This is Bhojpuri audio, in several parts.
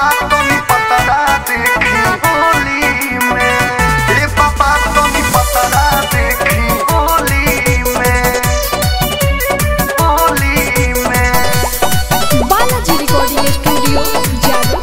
बाबा तनी पतरा देखी होली में ए बाबा तनी पतरा देखी होली में होली में बालाजी रिकॉर्डिंग स्टूडियो जादू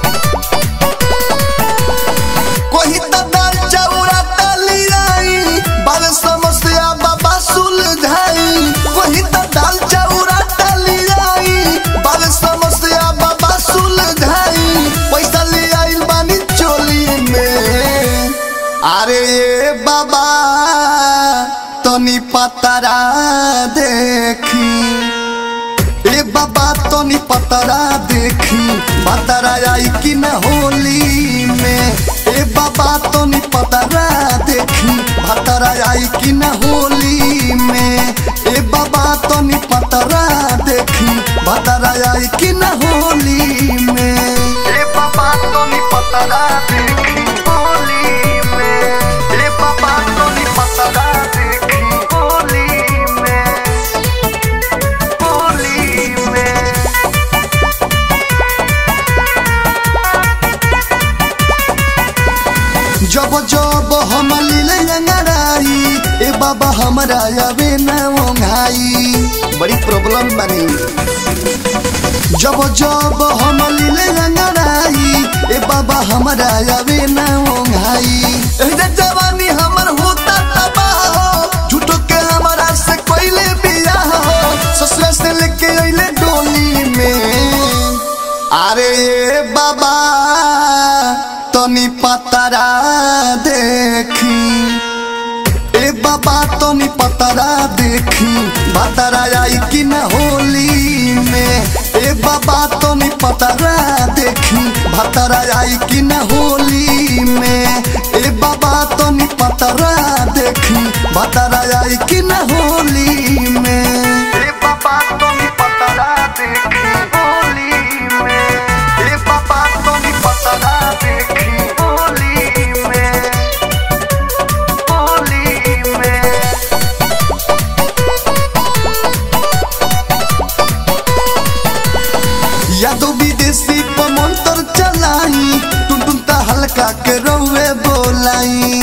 कोही त दाल चौरा तली आई बाल समस्या बाबा सुलझाई कोही त दाल चौरा तली आई बाल समस्या बाबा सुलझाई पैसा ले आइल बानी चोली में अरे ये बाबा तनी पतरा देखी ए बाबा तनी पतरा देखी पतरा आई कि न होली में ए बाबा तनी पतरा देखी पतरा आई कि न होली में ए बाबा तनी पतरा देखी पतरा आई कि न होली में ए बाबा तनी पतरा देखी होली में ए बाबा तनी पतरा देखी होली में होली में जब जब हम लीले अंगड़ाई ए बाबा हमरा आवे न ओंघाई बड़ी प्रॉब्लम बनी जब जब हम लीले अंगड़ाई ए बाबा हमरा आवे न ओंघाई ए जवानी हमर होता तबाह हो झूठो के हमरा से कोइले बियाह हो ससुर से लेके अइले डोली में अरे ये बाबा तनी पतरा देखी ए बाबा तनी पतरा देखी पतरा आई कि न होली में ए बाबा तनी पतरा देखी पतरा आई कि न होली में ए बाबा तनी पतरा देखी पतरा आई कि न होली में ए बाबा तनी पतरा देखी होली में ए बाबा तनी पतरा देखी होली में होली में यादव विदेशी पर मंत्र चलाई टुन टुन ता हल्का के रौवे बोलाई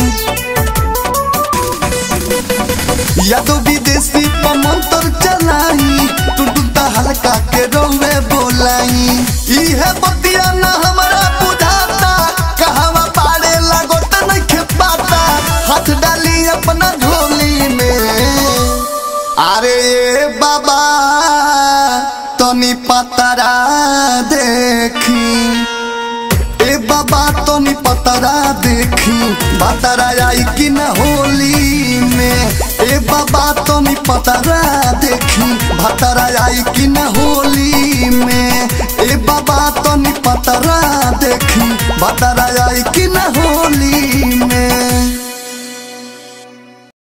यादव विदेशी पर मंत्र चलाई टुन टुन ता हल्का के रौवे बोलाई इहे बतिया ना हमरा बुझाता कहवा पाड़े लागो त नइखे पाता हाथ डाली अपना झोली में अरे ये बाबा तनी पतरा देखी ए बाबा तनी पतरा देखी पतरा आई कि न होली में ए बाबा तनी पतरा देखी पतरा आई कि न होली में ए बाबा तनी पतरा देखी पतरा आई कि न होली